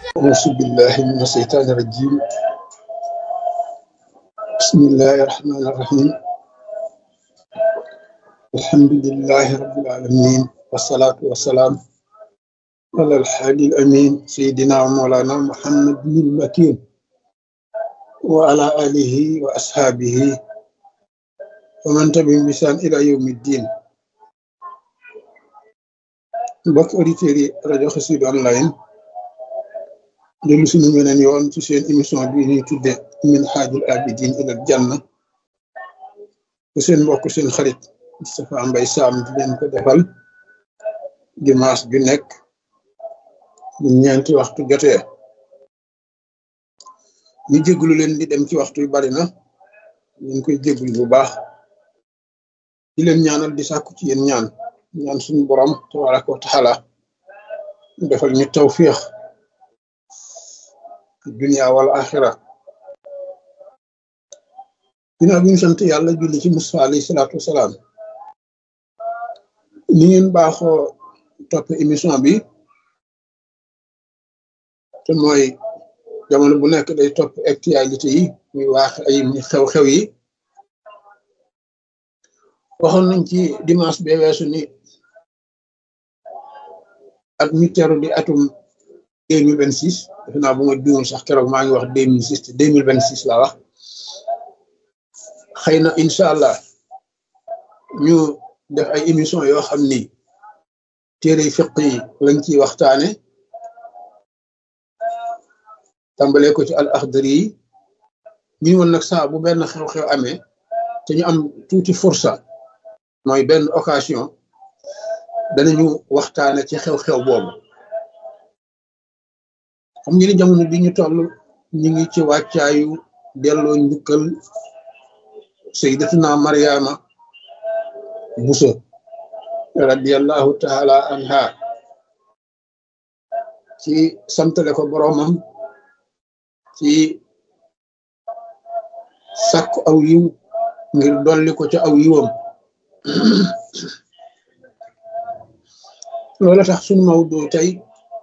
أعوذ بالله من الشيطان الرجيم بسم الله الرحمن الرحيم الحمد لله رب العالمين والصلاة والسلام على الحادي الأمين سيدنا ومولانا محمد بن المكين وعلى آله وأصحابه ومن تبعهم بإحسان إلى يوم الدين mbokk auditeurs yi rajo Xassida online dellu suñu weneen yoon ci seen émission bi ñuy tudde min xaajul abidin ilal janna te seen mbokk seen xarit Moustapha Mbaye Sam di leen ko defal dimanche ju nekk bu ñeenti waxtu jotee ñu jéglu leen di dem ci waxtu yu bari na ñu ngi koy jéglu bu baax di leen ñaanal di sàkku ci yéen ñaan ñaan suñu borom tabaraka wa taala defal ñu tawfiix dunia wal axira ginnaaw bi ñu sant yàlla julli ci Musaa alayhi salaatu wasalaam ni ngeen baaxoo topp émission bi te mooy jamono bu nekk day topp actualité yi muy waax ay muy xew-xew yi waxoon nañ ci dimanche bee weesu ni at mi teru di atum deux mille vingt six defe naa bu ma juumul sax keroog maa ngi wax deux mille six te deux mille vingt six laa wax xëy na incha allah ñu def ay émission yoo xam ni téere fiq yi lañ ciy waxtaane tàmbalee ko ci al axdari yi ñu woon nag saa bu benn xew-xew amee te ñu am tuuti fursa mooy benn occasion danañu waxtaane ci xew-xew boobu xam ngeen ni jamono bi ñu toll ñu ngi ci wàccaayu delloo njukkal sayyidatuna Mariama Buso radiyallahu taala anha ci santale ko boroomam ci sàkku aw yiw ngir dolli ko ca aw yiwam loola tax sunu mawdu tey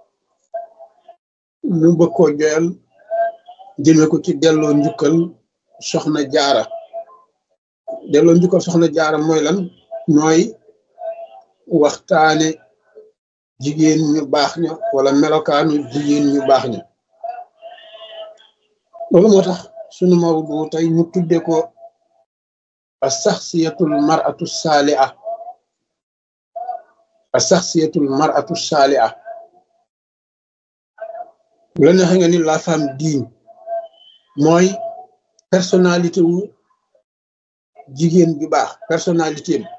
ñu bëgg koo joyal jëme ko ci delloo njukkal soxna jaara delloo njukkal soxna jaara mooy lan mooy waxtaane jigéen ñu baax ña wala melokaanu jigéen ñu baax ña loolu moo tax sunu mawdu tey ñu tudde ko a saxsiyatul maratu saaliha a saxsiyatul maratu saaliha bu la neexee nga ni la femme digne mooy personnalité wu jigéen ju baax personnalité am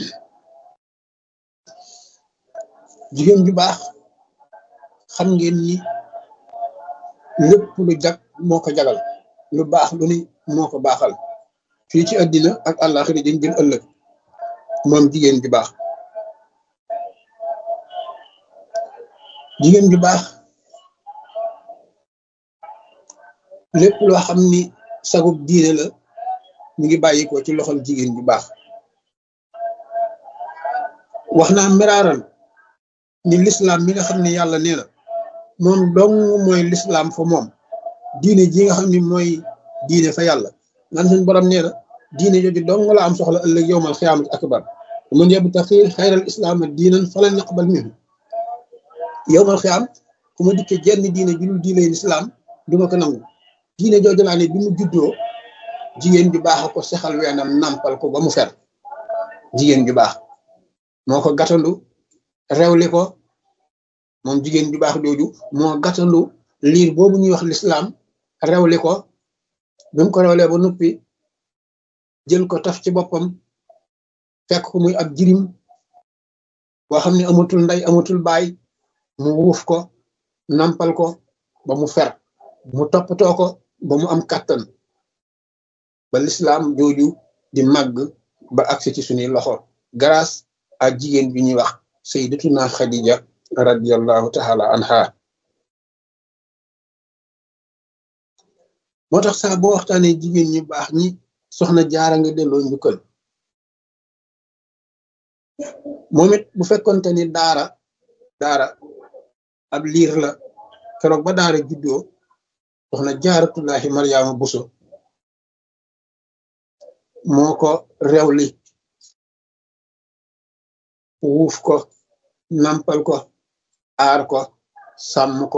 jigéen ju baax xam ngeen ni lépp lu jag moo ko jagal lu baax lu ni moo ko baaxal fii ci àddina ak àllaaxira dañ jëm ëllëg moom jigéen ju baax jigéen ju baax lépp loo xam ni sagub diine la mu ngi bàyyi ko ci loxol jigéen ju baax wax naa miraaral ni lislaam mi nga xam ne yàlla nee na moom dong mooy lislaam fa moom diine ji nga xam ni mooy diine fa yàlla ngan suñ borom nee na diine jooju dong la am soxla ëllëg yowmal xiyaamati akbar man yabtaxi xayral islaama diinan falan yaqbal minhu yowmal xiyaam ku ma dikke jenn diine ju dul diine lislaam duma ko nangu diine jooju laa ne bi mu juddoo jigéen ju baax a ko sexal weenam nampal ko ba mu fer jigéen ju baax moo ko gàttandu rewli ko moom jigéen ju baax jooju moo gàttandu liir boobu ñuy wax lislaam rewli ko bi mu ko rewlee ba noppi jël ko taf ci boppam fekk ko muy ab jirim boo xam ne amatul ndey amatul baay mu wuuf ko nampal ko ba mu fer mu toppatoo ko ba mu am kàttan ba lislaam jooju di màgg ba agsi ci suñuy loxo grâce à jigéen bi ñuy wax sayyidatuna Khadija radiyallahu taala anha moo tax saa boo waxtaanee jigéen ñu baax ñi soxna jaara nga delloo njukkal moom it bu fekkonte ni daara daara ab liir la keroog ba daara juddoo soxna jaaratullahi Mariama Buso moo ko rewli wuuf ko nampal ko aar ko sàmm ko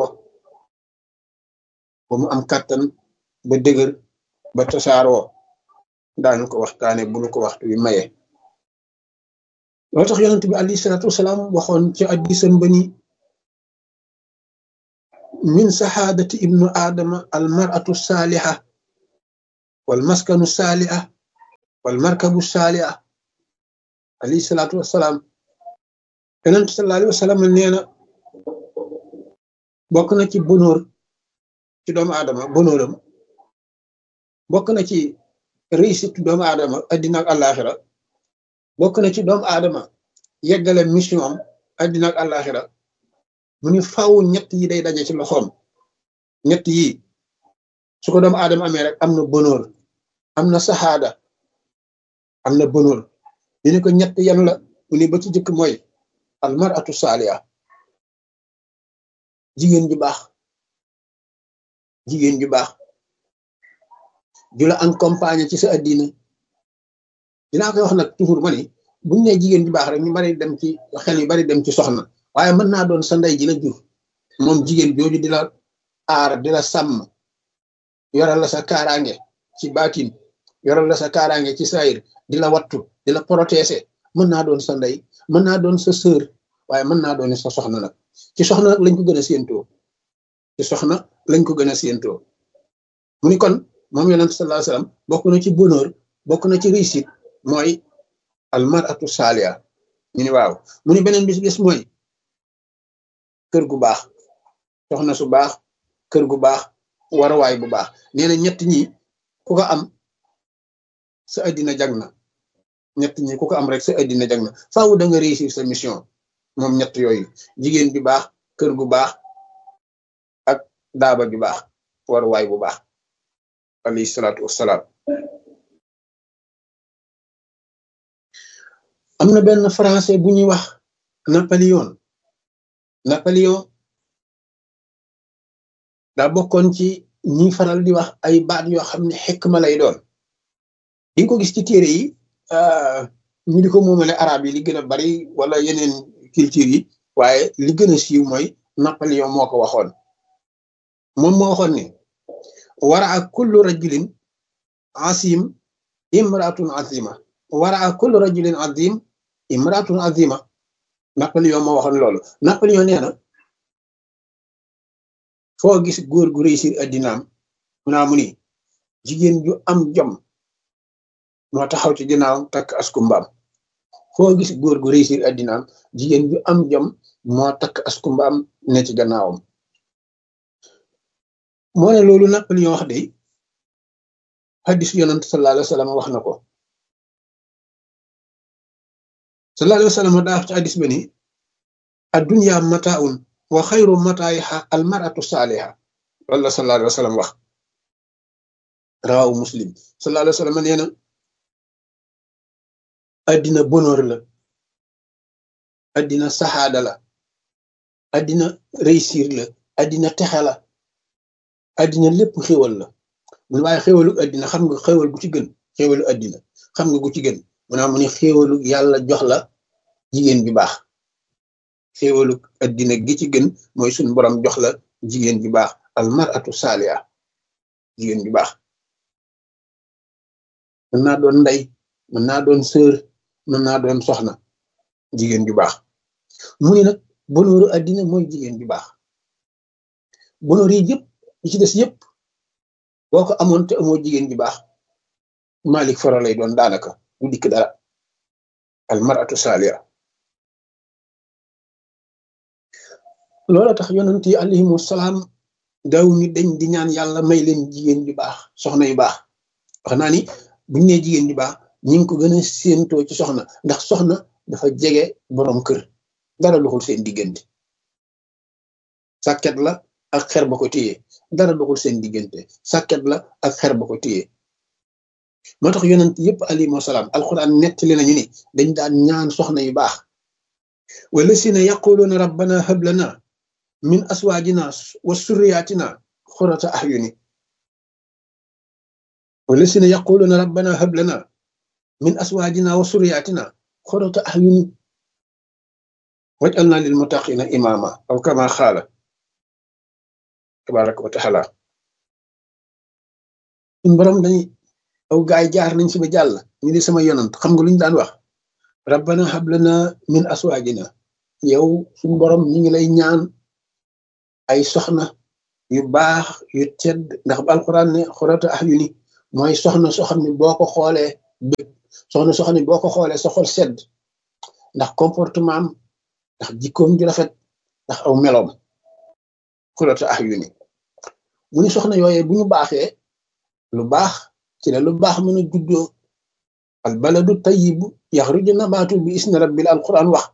ba mu am kàttan ba dëgër ba tasaaroo daanu ko waxtaane bu nu ko waxtu wi maye loo tax yonent bi alayhi salaatu wasalaam waxoon ci addisam ba ni min saxaadati ibnu aadama al maratu saaliha wal maskanu saaliha wal markabu saaliha alayhi salaatu wasalaam yonent sallallahu alayhi wasallam nee na bokk na ci bonóor ci doomu aadama bonóoram bokk na ci réussite doomu aadama addina ak àllaaxira bokk na ci doomu aadama yeggale mission am addina ak àllaaxira mu ni faw ñett yi day daje ci loxoom ñett yi su ko doomu aadama amee rek am na bonóor am na saxaada am na bonóor dina ko ñett yan la mu ni ba ci jëkk mooy almaratu saaliya jigéen ju baax jigéen ju baax ju la accompagner ci sa addina dinaa koy wax nag toujours ma ni buñ ne jigéen ju baax rek ñu bari dem ci xel yu bari dem ci soxna waaye mën naa doon sa ndey ji la jur moom jigéen jooju di la aar di la sàmm yoral la sa kaaraange ci baatin yoral la sa kaaraange ci saayir di la wattu di la protéger mën naa doon sa ndey mën naa doon sa sœur waaye mën naa doon sa soxna nag ci soxna nag lañ ko gën a séentoo ci soxna lañ ko gën a séentoo mu ni kon moom yonent sallallahu alayhi wasallam bokk na ci bonheur bokk na ci réussite mooy almaratu saaliya ñu ni waaw mu ni beneen bis bis mooy kër gu baax soxna su baax kër gu baax waruwaay bu baax nee na ñett ñi ku ko am sa addina jag na ñett ñi ku ko am rek sa addina jag na faaw da nga réussir sa mission moom ñett yooyu jigéen ju baax kër gu baax ak daaba ju baax waruwaay bu baax alayhi salaatu wassalaam am na benn français bu ñuy wax Napoléon Napoléon daa bokkoon ci ñi faral di wax ay baat yoo xam ne xikma lay doon di nga ko gis ci téere yi ñu di ko moomale arab yi li gën a bari wala yeneen culture yi waaye li gën a siiw mooy Napoléon moo ko waxoon moom moo waxoon ni wara a kullu rajulin asim imratun azima wara a kullu rajulin azim imratun azima Napoléon moo waxoon loolu Napoléon nee na foo gis góor gu réussir addinaam mu naa mu ni jigéen ju am jom moo taxaw ci ginnaaw takk asku mbaam foo gis góor gu réussir addinaam jigéen ju am jom moo takk asku mbaam ne ci gannaawam moo ne loolu Napoléon wax de hadis yonent sallallahu alayhi wa sallam wax na ko sallallahu alayhi wa sallam daa wax ci hadis ba ni addunya mataun wa xayru mataayiha almaratu saaliha loolu la sallallahu alayhi wa sallam wax rawawu muslim sallallahu alayhi wa sallam nee na addina bonheur la addina saxaada la addina réussir la addina texe la addina lépp xéwal la mun waaye xéwalu addina xam nga xéwal gu ci gën xéwalu addina xam nga gu ci gën mu naa mu ne xéwalu yàlla jox la jigéen bi baax xéwalu addina gi ci gën mooy suñ borom jox la jigéen bi baax almaratu saaliya jigéen bi baax mën naa doon ndey mën naa doon sœur mën naa doon soxna jigéen ju baax mu ni nag bonooru addina mooy jigéen ju baax bonoor yi yëpp yi ci des yëpp boo ko amoon te amoo jigéen ju baax malik foro lay doon daanaka du dikk dara almaratu saaliya loola tax yonent yi alayhimu salaam daaw ñu dañ di ñaan yàlla may leen jigéen ju baax soxna yu baax wax naa ni buñ nee jigéen ju baax ñi ngi ko gën a séentoo ci soxna ndax soxna dafa jege boroom kër dara doxul seen diggante sàkket la ak xer ba ko téye dara doxul seen diggante sàkket la ak xer ba ko téye moo tax yonent yëpp alayhimu salaam alquran nettali nañu ni dañ daan ñaan soxna yu baax wala si ne yaquluuna rabbana hab lana min aswaajina wa surriyaatina xurata ahyuni wallasina yaquluuna rabbana hab lana min aswaajina wa surriyaatina xurata ahyuni waj'alna lil muttaqina imama aw kama xaala tabaraka wa taala suñ borom dañuy aw gaay jaar nañ si ba jàll ñu di sama yonant xam nga lu ñu daan wax rabbana hablana min aswaajina yow suñ borom ñi ngi lay ñaan ay soxna yu baax yu tedd ndax ba alquran ne xurata ahyuni mooy soxna soo xam ne boo ko xoolee bëgg soxna soo xam ne boo ko xoolee sa xol sedd ndax comportement am ndax jikkoom ju rafet ndax aw meloom xurata ahyuni mu ni soxna yooyee bu ñu baaxee lu baax ci la lu baax mën a juddoo al baladu tayyib yaxruju nabaatu bi isni rabbil alquran wax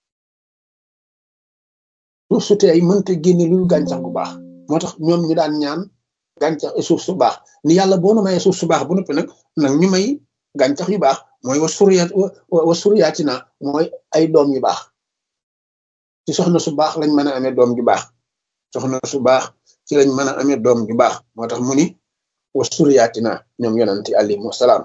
suuf su tey mënta génne lu gàncax gu baax moo tax ñoom ñu daan ñaan gàncax suuf su baax ni yàlla boo nu mayee suuf su baax bu noppi nag nag ñu may gàncax yu baax mooy wa suryaat wa suryaatina mooy ay doom yu baax ci soxna su baax lañ mën a amee doom ju baax soxna su baax ci lañ mën a amee doom ju baax moo tax mu ni wa suryaatina ñoom yonanti alayhi wasalaam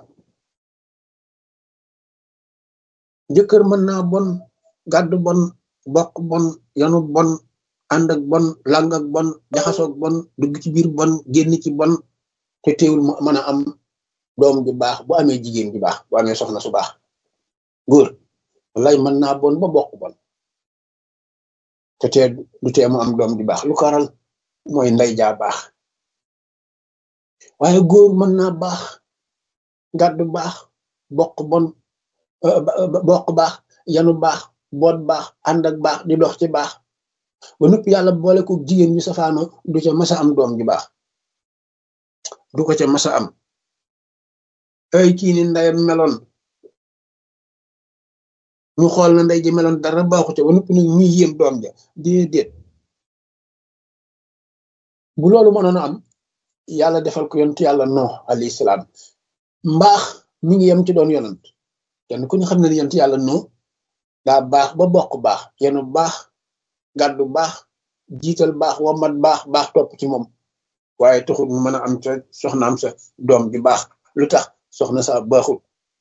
jëkkër mën naa bon gàddu bon bokk bon yanu bon ànd ak bon lang ak bon jaxasoog bon dugg ci biir bon génn ci bon te teewul mu mën a am doom ju baax bu amee jigéen ju baax bu amee soxna su baax góor lay mën naa bon ba bokk bon te tee du tee mu am doom ju baax lu ko waral mooy ndey jaa baax waaye góor mën naa baax gàddu baax bokk bon bokk baax yanu baax boot baax ànd ak baax di dox ci baax ba nëpp yàlla boole ko jigéen ñu safaano du ca masa am doom ju baax du ko ca masa am ay kii ni ndeyam meloon ñu xool na ndey ji meloon dara baaxu ca ba nëpp nag ñuy yéem doom ja déedéet bu loolu mënoon a am yàlla defal ko yonent yàlla no alayhi salaam mbaax mi ngi yem ci doon yonant kenn ku ñu xam ne ni yonent yàlla no daa baax ba bokk baax yenu baax gàddu baax jiital baax wamat baax baax topp ci moom waaye taxul mu mën a am sa soxnaam sa doom ji baax lu tax soxna sa baaxul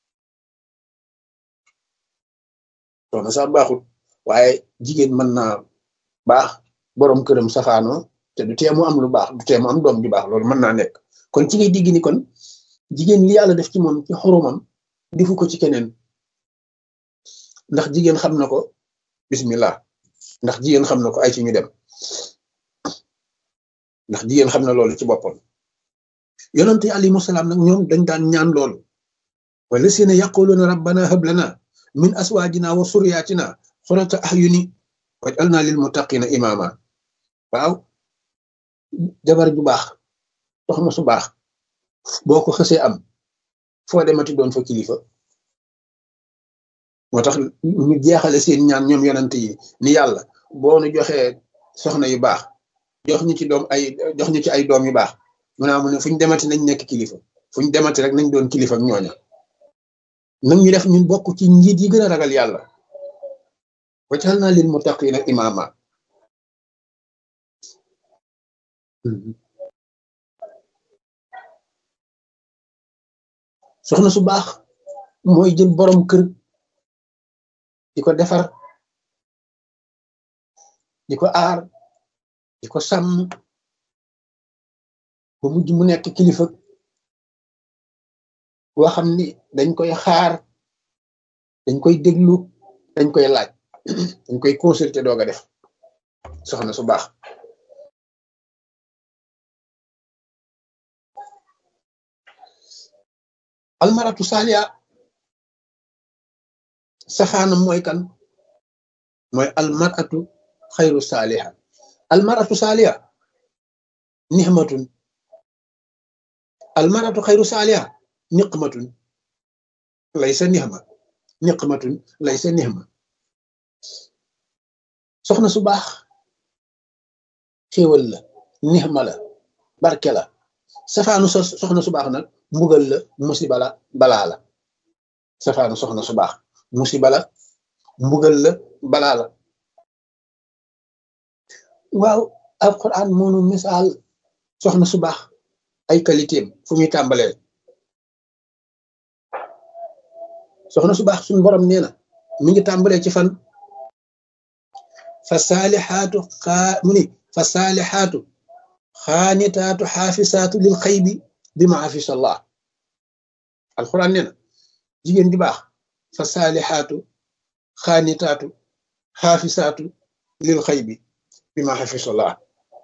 soxna sa baaxul waaye jigéen mën naa baax boroom këram safaanoo te du tee mu am lu baax du tee mu am doom ju baax loolu mën naa nekk kon ci ngay digg ni kon jigéen li yàlla def ci moom ci xoromam defu ko ci keneen ndax jigéen xam na ko bismillah ndax jigéen xam na ko ay ci ñu dem ndax jigéen xam na loolu ci boppam yonante alayhimu salaam nag ñoom dañ daan ñaan loolu wala sina yaquluna rabbana hab lana min aswaajina wa suryatina xurata ahyuni waj'alna lil muttaqina imama waaw jabar ju baax soxna su baax boo ko xësee am foo demati doon fa kilifa moo tax ñu jeexale seen ñaan ñoom yonante yi ni yàlla boo nu joxee soxna yu baax jox ñu ci doom ay jox ñu ci ay doom yu baax mu naa mu ne fu ñu demati nañ nekk kilifa fu ñu demati rek nañ doon kilifa ak ñooña nag ñu def ñun bokk ci njiit yi gën a ragal yàlla waccal naa lil muttaqina imama soxna su baax mooy jël borom kër di ko defar di ko aar di ko sàmm ba mujj mu nekk kilifa boo xam ni dañ koy xaar dañ koy déglu dañ koy laaj dañ koy consulter doog a def soxna su baax almaratu saaliya safaanam mooy kan mooy almaratu xayru saaliha almaratu saaliha nixmatun almaratu xayru saaliha niqmatun laysa nixma niqmatun laysa nixma soxna su baax xéewal la nixma la barke la safaanu soxna su baax nag mbugal la musiba la balaa la safaanu soxna su baax musiba la mbugal la balaa la waaw alquran moonu misaal soxna su baax ay qualité am fu muy tàmbalee soxna su baax suñu borom nee na mi ngi tàmbalee ci fan fa saalixaatu xaa mu ni fa saalixaatu xaanitaatu xaafisaatu lil xaybi bi ma afisa allah alquran nee na jigéen di baax fa saalixaatu xaanitaatu xaafisaatu lil xaybi bi ma afisa allah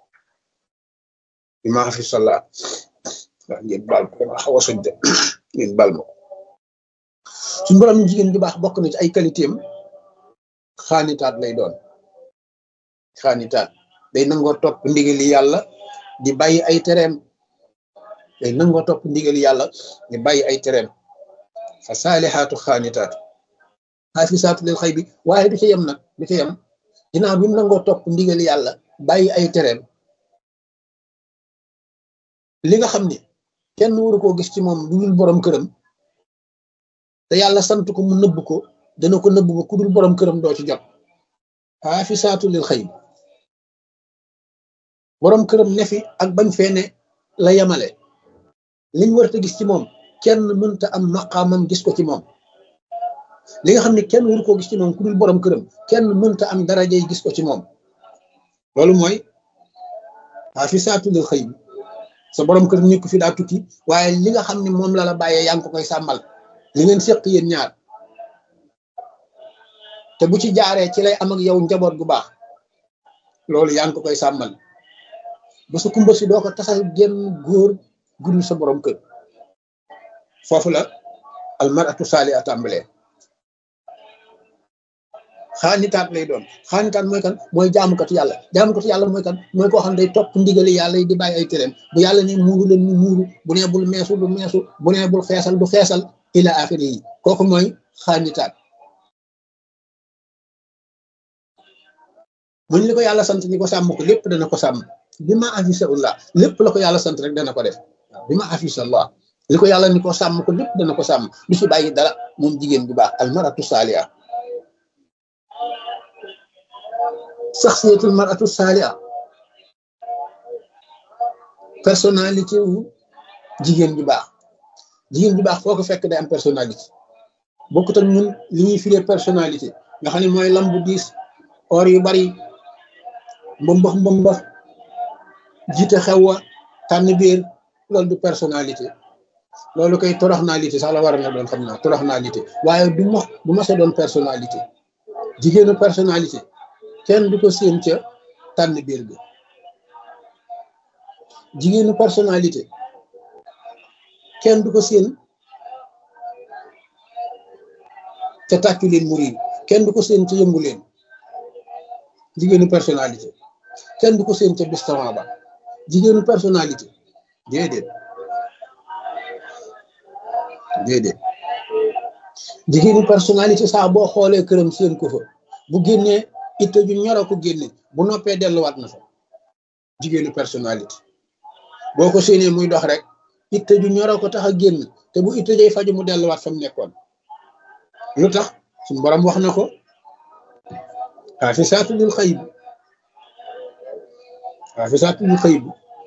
bi ma afisa allah waaw ngeen baal ko dama xaw a soj de ngeen baal ma suñu borom jigéen di baax bokk na ci ay qualité am xaanitaat lay doon xaanitaat day nangoo topp ndigali yàlla di bàyyi ay tereem day nangoo topp ndigali yàlla di bàyyi ay tereem fa saalixaatu xaanitaatu xaafisaatu lil xëy bi waaye du ca yem nag du ca yem ginnaaw bi mu nangoo topp ndigali yàlla bàyyi ay tereem li nga xam ni kenn waru koo gis ci moom lu dul borom këram te yàlla sant ko mu nëbb ko dana ko nëbb ba ku dul borom këram doo ci jot xaafisaatu lil xëy borom këram ne fi ak bañ fee ne la yemale liñ war a gis ci moom kenn mënta am maqaamam gis ko ci moom li nga xam ne kenn waru koo gis ci moom ku dul borom këram kenn mënta am darajay gis ko ci moom loolu mooy xaafisaatu lil xëy sa borom kër nekk fi daa tukki waaye li nga xam ne moom la la bàyyee yaa ngi ko koy sàmmal li ngeen séq yéen ñaar te bu ci jaaree ci lay am ak yow njaboot gu baax loolu yaa ngi ko koy sàmmal ba sa kumba si doo ko tasal génn góor gudul sa borom kër foofu la almaratu saali a tàmbalee xaanitaat lay doon xaanitaat mooy kan mooy jaamukatu yàlla jaamukatu yàlla mooy kan mooy koo xam ne day topp ndigali yàlla yi di bàyyi ay tereem bu yàlla ne muuru leen mu muuru bu nee bul meesu du meesu bu nee bul xeesal du xeesal ila axiri yi kooku mooy xaanitaat muñ li ko yàlla sant ni ko sàmm ko lépp dana ko sàmm bi ma afisa ullah lépp la ko yàlla sant rek dana ko def bi ma afisa allah li ko yàlla ni ko sàmm ko lépp dana ko sàmm du ci bàyyi dara moom jigéen bu baax almaratu saaliha saxsiyatul maratu saaliha personnalité wu jigéen ju baax jigéen ju baax foo ko fekk day am personnalité bokkut ak ñun li ñuy firee personnalité nga xam ne mooy lambu diis or yu bari mbëmbax mbëmbax jiite xew wa tànn biir loolu du personnalité loolu koy toroxnalité sax la war na doon xam naa toroxnalité waaye du ma du ma sa doon personnalité jigéenu personnalité kenn du ko séen ca tànn biir bi jigéenu personnalité kenn du ko séen ca tàccu leen muri kenn du ko séen ca yëngu leen jigéenu personnalité kenn du ko séen ca bistaran ba jigéenu personnalité déedéet déedéet jigéenu personnalité saa boo xoolee këram séen ko fa bu génnee itte ju ñoro ko génne bu noppee delluwaat na fa jigéenu personnalité boo ko séenee muy dox rek itte ju ñoro ko tax a génn te bu itte jay faju mu delluwaat fa mu nekkoon lu tax suñu borom wax na ko xaafisaatu lil xayb xaafisaatu lil xayb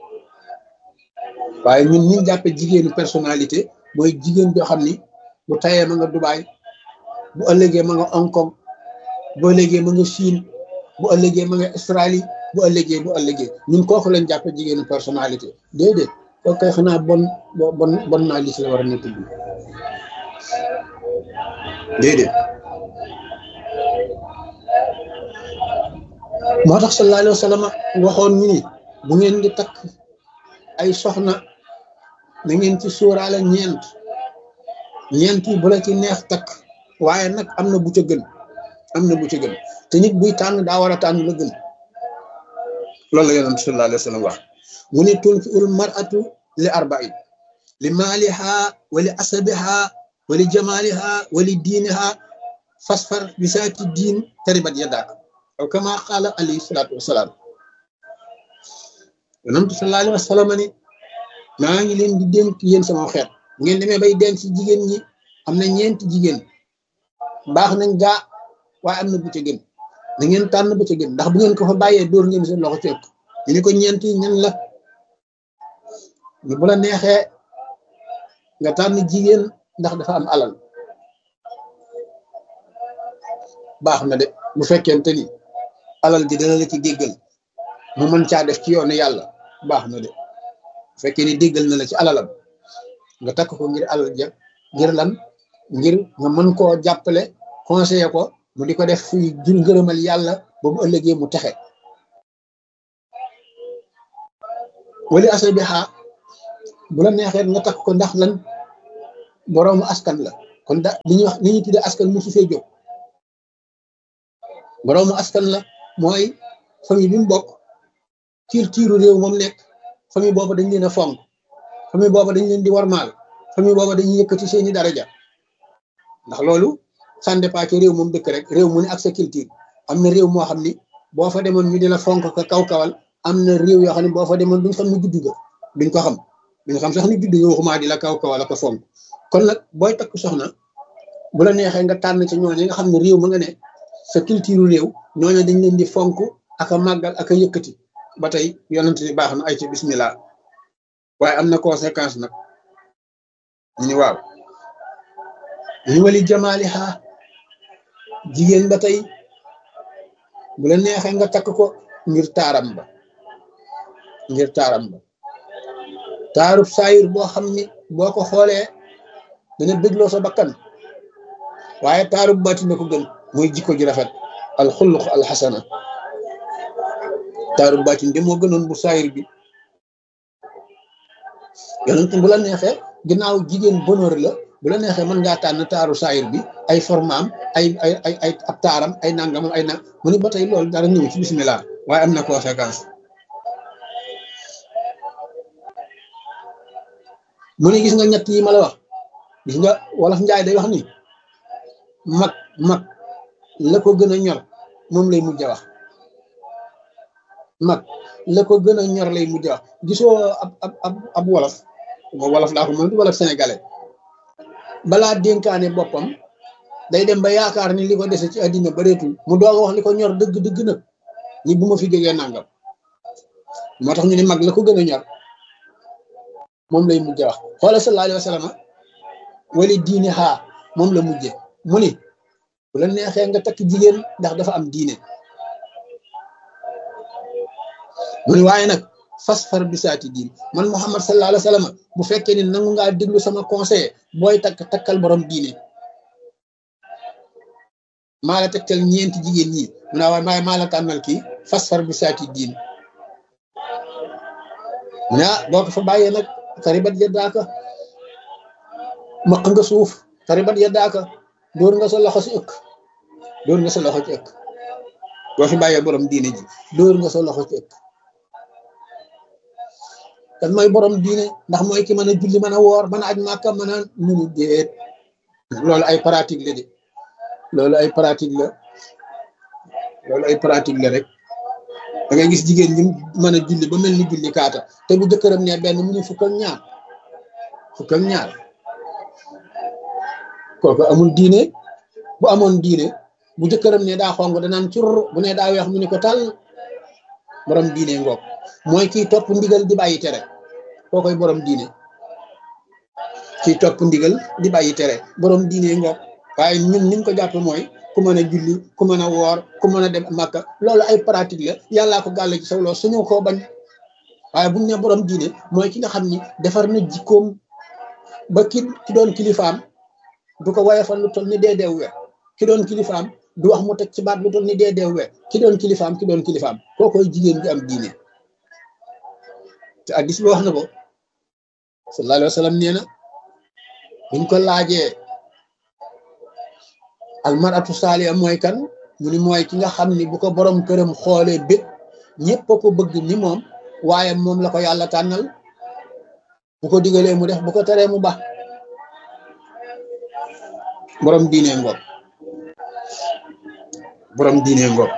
waaye ñun ñi jàppe jigéenu personnalité mooy jigéen joo xam ni bu tayee ma nga Dubaay bu ëllëgee ma nga Hong Kong bu ëllëgee ma nga Chine bu ëllëgee ma nga Australie bu ëllëgee bu ëllëgee ñun kooku lañ jàppe jigéenu personnalité déedéet kooku kay xanaa bon bon bon naa li si la war a nekk bi déedéet moo tax sallallahu alayhi wa sallam waxoon ñu ni bu ngeen di takk ay soxna na ngeen ci sóoraale ñeent ñeent yi bu la ci neex takk waaye nag am na bu ca gën am na bu ca gën te nit buy tànn daa war a tànn la gën loolu la yonent sallallahu alayhi wa sallam wax mu ne tunki ul mar'atu li arba'in li maaliha wa li asabiha wa li jamaliha wa li diiniha fasfar bi saati diin taribat yadaak aw kama qaala alayhi salaatu wasalaam yonent sallallahu alayhi wa sallam ni maa ngi leen di dénk yéen sama xeet ngeen demee bay denc ci jigéen ñi am na ñeenti jigéen baax nañ gaa waaye am na bu ca gën da ngeen tànn ba ca gën ndax bu ngeen ko fa bàyyee dóor ngeen seen loxo ci ëkk ñu ni ko ñeenti ñan la ñu bu la neexee nga tànn jigéen ndax dafa am alal baax na de bu fekkente ni alal ji dana la ci déggal mu mën caa def ci yoonu yàlla baax na de bu fekkee ni déggal na la ci alalam nga takk ko ngir alal ja ngir lan ngir nga mën koo jàppale conseiller ko mu di ko def fuy jur ngërëmal yàlla ba bu ëllëgee mu texe wali asal bi xaa bu la neexee nga takk ko ndax lan boroomu askan la kon da li ñuy wax li ñuy tuddee askan musu fee jóg boroomu askan la mooy famille bi mu bokk tiir tiiru réew moom nekk famille boobu dañ leen a fonk famille boobu dañ leen di warmaal famille boobu dañuy yëkkati seeni daraja ndax loolu ça dépend ci réew moom dëkk rek réew mu ne ak sa culture am na réew moo xam ni boo fa demoon ñu di la fonk ko kaw kawal am na réew yoo xam ne boo fa demoon duñ xam ni juddu ga duñ ko xam duñ xam sax ni juddu nga waxumaa di la kaw kawal ko fonk kon nag booy takk soxna bu la neexee nga tànn ci ñooñu nga xam ne réew ma nga ne sa culture réew ñooñu dañ leen di fonk ak a màggal ak a yëkkati ba tey yonent ni baax na ay ci bismillah waaye am na conséquence nag ñu ni waaw ñu wali jamaaliha jigéen ba tey bu la neexee nga takk ko ngir taaram ba ngir taaram ba taarub saayir boo xam ni boo ko xoolee dana bégloo sa bakkan waaye taarub baati na ko gën mooy jikko ji rafet al xuluq al xasana taarub baatin de moo gënoon bu saayir bi yonent bu la neexee ginnaaw jigéen bonheur la bu la neexee mën ngaa tànn taaru saayir bi ay formaam ay ay ay ay ab taaram ay nangamam ay nang mu ni ba tey loolu dara ñëw ci bismillah waaye am na conséquence mu ne gis nga ñett yi ma la wax gis nga wolof njaay day wax ni mag mag la ko gën a ñor moom lay mujj a wax mag la ko gën a ñor lay mujj a wax gisoo ab ab ab ab wolof mo wolof laa ko moom wolof sénégalais balaa dénkaane boppam day dem ba yaakaar ni li ko dese ci àddina bareetul mu doog a wax li ko ñor dëgg dëgg nag ni bu ma fi jógee nangam moo tax ñu ne mag la ko gën a ñor moom lay mujj wax xoola sallallahu alayhi wa sallam wali diine xaa moom la mujje mu ni bu la neexee nga takk jigéen ndax dafa am diine mu ni waaye nag fas far bisaati diin man Muhammad sallallahu alayhi wa sallam bu fekkee ni nangu ngaa déglu sama conseil booy takk takkal borom diine maa la tegtal ñeenti jigéen ñi mu naa waaye maa la tànnal kii fas far bisaati diin mu ne ah boo ko fa bàyyee nag taribat yaddaaka maq nga suuf taribat yaddaaka dóor nga sa loxo si ëkk dóor nga sa loxo ci ëkk boo fi bàyyee borom diine ji dóor nga sa loxo ci ëkk kan mooy borom diine ndax mooy ki mën a julli mën a woor mën a aj màkka mën a munu déet loolu ay pratique la de loolu ay pratique la loolu ay pratique la rek da ngay gis jigéen ñi mën a julli ba mel ni julli kaata te bu jëkkëram ne benn mu ne fukk ak ñaar fukk ak ñaar kooku amul diine bu amoon diine bu jëkkëram ne daa xong danaan cur bu ne daa weex mu ne ko tal borom diine ngoog mooy kiy topp ndigal di bàyyi tere koo koy borom diine kiy topp ndigal di bàyyi tere borom diine ngoog waaye ñun niñ ko jàppe mooy ku mën a julli ku mën a woor ku mën a dem màkka loolu ay pratique la yàllaa ko gàll ci saw loolu suñu koo bañ waaye buñ ne borom diine mooy ki nga xam ni defar na jikkoom ba ki ki doon kilifaam du ko woyofal lu toll ni dee deew we ki doon kilifaam du wax mu teg ci baat lu toll ni dee deew we ki doon kilifaam ki doon kilifaam koo koy jigéen bi am diine te addis bi wax na ko sallallahu alayhi wa sallam nee na buñ ko laajee almaratu saaliya mooy kan mu ni mooy ki nga xam ni bu ko borom këram xoolee bét ñëpp a ko bëgg ni moom waaye moom la ko yàlla tànnal bu ko digalee mu def bu ko teree mu baax borom diine ngoog borom diine ngoog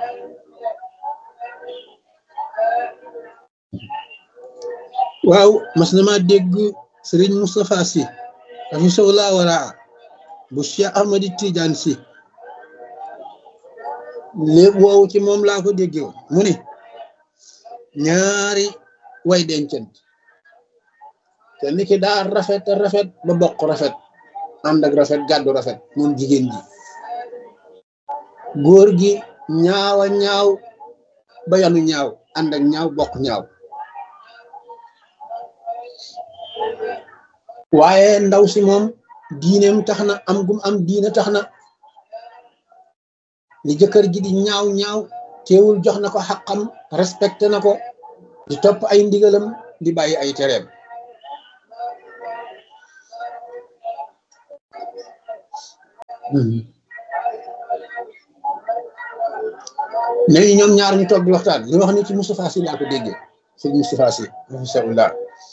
waaw mas na ma dégg sëriñ Moustapha Sy dafi sowlaa waraa bu Cheikh Ahmadi Tidiane Sy lépp woowu ci moom laa ko déggee woon mu ni ñaari way dencant kenn ki daa rafet rafet ba bokk rafet ànd ak rafet gàddu rafet moom jigéen ji góor gi ñaawa ñaaw ba yanu ñaaw ànd ak ñaaw bokk ñaaw waaye ndaw si moom diineem tax na am gum am diine tax na li jëkkër ji di ñaaw ñaaw teewul jox na ko xaqam respecté na ko di topp ay ndigalam di bàyyi ay tereem léegi ñoom ñaar ñu toog di waxtaan li wax ni ci Moustapha Sy laa ko déggee sëñ Moustapha Sy rahimahullah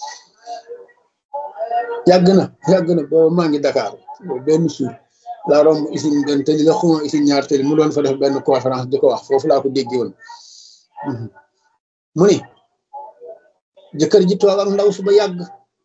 yàgg na yàgg na booba maa ngi Dakar benn suur laa romb usine benn tëli la xuma usine ñaar tëli mu doon fa def benn conférence di ko wax foofu laa ko déggee woon mu ni jëkkër ji toog ak ndaw su ba yàgg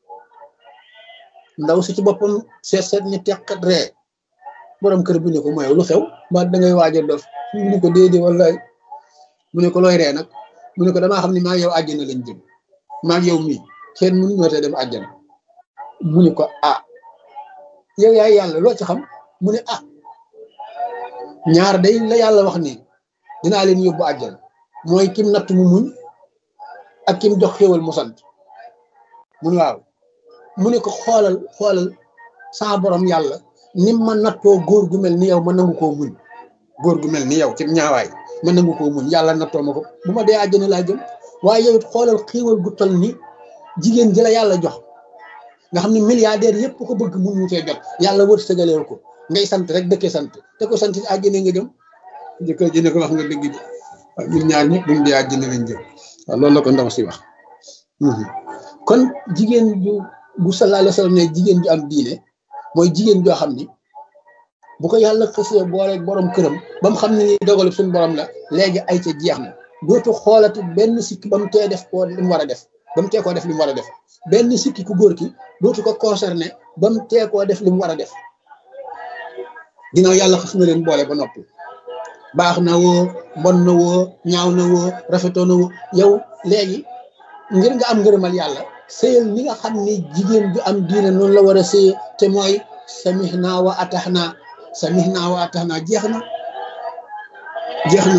ndaw si ci boppam seet seet ni teqat ree borom kër bi ne ko mooy lu xew ba da ngay waaj a dof mu ne ko déedéet wallaay mu ne ko looy ree nag mu ne ko damaa xam ne maa yow àjjana lañ jëm maa yow mii kenn mënu ñoo te dem àjjana mu ne ko ah yow yaay yàlla loo ci xam mu ne ah ñaar day la yàlla wax ni dinaa leen yóbbu àjjana mooy kim natt mu muñ ak kim jox xéwal mu sant mu ne waaw mu ne ko xoolal xoolal saa borom yàlla nim ma nattoo góor gu mel ni yow ma nangu koo muñ góor gu mel ni yow ci ñaawaay ma nangu koo muñ yàlla nattoo ma ko bu ma dee àjjana laa jëm waaye yow it xoolal xéwal gu toll ni jigéen ji la yàlla jox nga xam ne milliardaire yëpp ko bëgg mun ñu cee jot yàlla wër sëgaleel ko ngay sant rek dëkkee sant te ko sant àjjana nga jëm jëkkër ji ne ko wax nga dëgg ji waaw ñun ñaar ñëpp buñ dee àjjana lañ jëm waaw loolu la ko ndaw si wax kon jigéen ju bu sallallahu alayhi wa sallam ne jigéen ju am diine mooy jigéen joo xam ni bu ko yàlla xësee boole borom këram ba mu xam ne ni dogalu suñu borom la léegi ay ca jeex na dootu xoolati benn sikki ba mu tee def koo li mu war a def ba mu tee koo def li mu war a def benn sikki ku góor ki dootu ko concerné ba mu tee koo def li mu war a def ginnaaw yàlla xës na leen boole ba noppi baax na woo mbon na woo ñaaw na woo rafetoo na woo yow léegi ngir nga am ngërëmal yàlla sëyal ni nga xam ni jigéen ju am diine noonu la war a sëye te mooy samihna wa ataxna samihna wa ataxna jeex na jeex na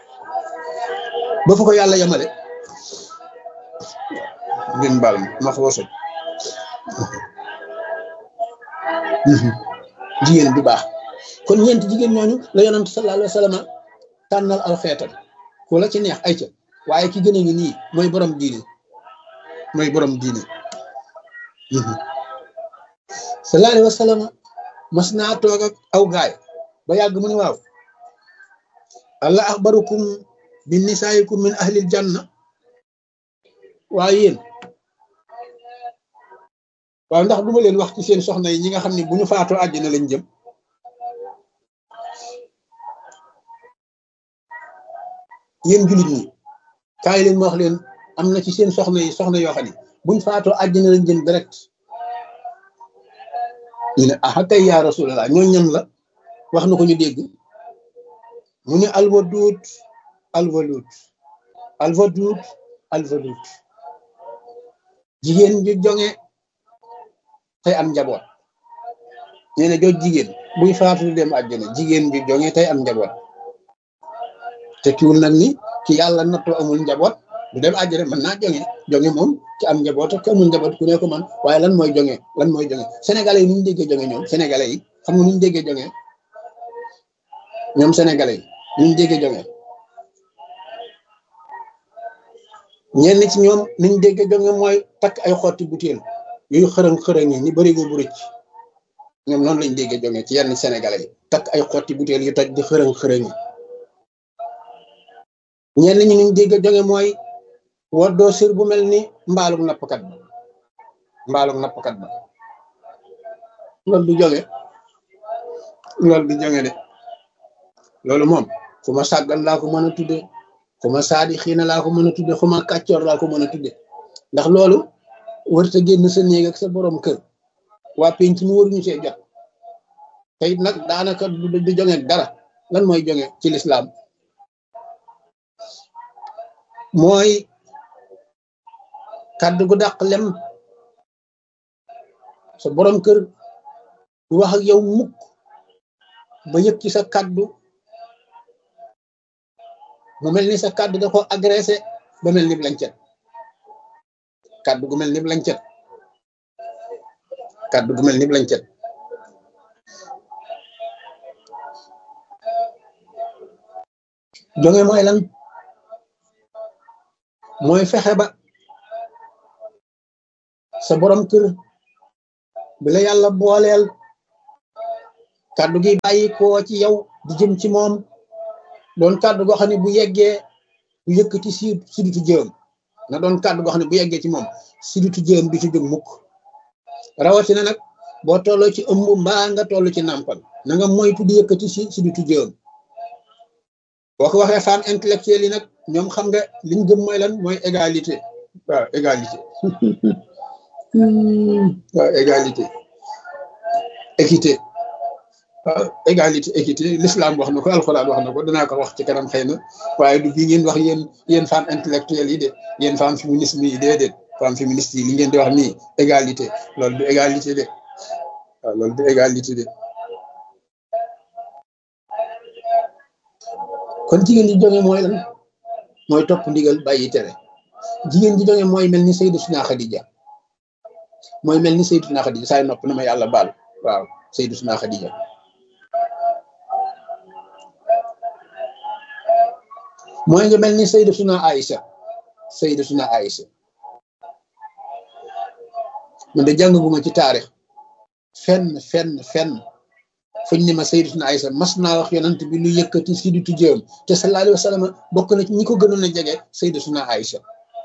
ba fa ko yàlla yemale ngeen baal ma ma xaw a soj jigéen bu baax kon ñeenti jigéen ñooñu la yonent sallallahu alayhi wa sallam tànnal aw xeetam ku la ci neex ay ca waaye ki gën a ngi nii mooy borom diine mooy borom diine sallallahu alayhi wa sallam mas naa toog ak aw gaay ba yàgg mu ne waaw allah axbarukum bi nisaayikum min ahlil janna waaye yéen waaw ndax duma leen wax ci seen soxna yi ñi nga xam ne bu ñu faatoo àjjana lañ jëm yéen jullit ñi kaay leen ma wax leen am na ci seen soxna yi soxna yoo xam ne buñ faatoo àjjana lañ jëm direct ñu ne ah kay yaa rasulallah ñoo ñan la wax na ko ñu dégg mu ne alwaduut alwaluut alwaduut alwaluut jigéen ju jonge tey am njaboot nee na jooj jigéen buy faatu dem àjjana jigéen ju jonge tey am njaboot te kiwul nag ni ki yàlla nattoo amul njaboot du dem àjjana mën naa jonge jonge moom ci am njaboot ak amul njaboot ku ne ko man waaye lan mooy jonge lan mooy jonge sénégalais yi nu ñu déggee jonge ñoom sénégalais yi xam nga nu ñu déggee jonge ñoom sénégalais yi nu ñu déggee jonge ñenn ci ñoom niñ déggee jonge mooy takk ay xotti butéel yooyu xërëng xërëng yi ni bërigo bu rëcc ñoom noonu lañ déggee jonge ci yenn sénégalais yi takk ay xotti butéel yu toj di xërëng xërëng yi ñenn ñi niñ dégg jonge mooy woddoo sir bu mel ni mbaalug nappkat ba mbaalug nappkat ba loolu du jonge loolu du jonge de loolu moom fu ma sàggal laa ko mën a tudde fu ma saadi xiina laa ko mën a tudde fu ma kàccoor laa ko mën a tudde ndax loolu warta génn sa néeg ak sa borom kër waa penc mi waruñu see jot te it nag daanaka du jonge dara lan mooy jonge ci lislaam mooy kàddu gu dàq lem sa borom kër du wax ak yow mukk ba yëg ci sa kàddu mu mel ni sa kàddu da ko agressé ba mel ni lancet kàddu gu mel ni lancet kàddu gu mel ni lancet jonge mooy lan mooy fexe ba sa borom kër bi la yàlla booleel kàddu gi bàyyi koo ci yow di jëm ci moom doon kàddu goo xam ne bu yeggee bu yëkkati si siditu jëm na doon kàddu goo xam ne bu yeggee ci moom siditu jëm du ci jóg mukk rawatina nag boo tolloo ci ëmb mbaa nga toll ci nàmpal na nga moytu di yëkkati si siditu jëm boo ko waxee femme intellectuelle yi nag ñoom xam nga liñ gëm mooy lan mooy égalité waaw égalité waaw égalité équité waaw égalité équité l'islam wax na ko alxuraan wax na ko danaa ko wax ci kanam xëy na waaye du bii ngeen wax yéen yéen femme intellectuelle yi de yéen femme féminisme yi déedéet femme féministe yi li ngeen di wax nii égalité loolu du égalité de waaw loolu du égalité de kon jigéen ji jonge mooy lan mooy topp ndigal bàyyi tere jigéen ji jonge mooy mel ni Sayyidatuna Xadija mooy mel ni Sayyidatuna Xadija saay nopp na ma yàlla baal waaw Sayyidatuna Xadija mooy nga mel ni Sayyidatuna Aïcha Sayyidatuna Aïcha man de jàngaguma ci taarix fenn fenn fenn fuñ ne ma Sayyidatuna Aïcha mas naa wax yonent bi lu yëkkati siditu jëm te sallallahu alayhi wa sallam bokk na ci ñi ko gënoon a jege Sayyidatuna Aïcha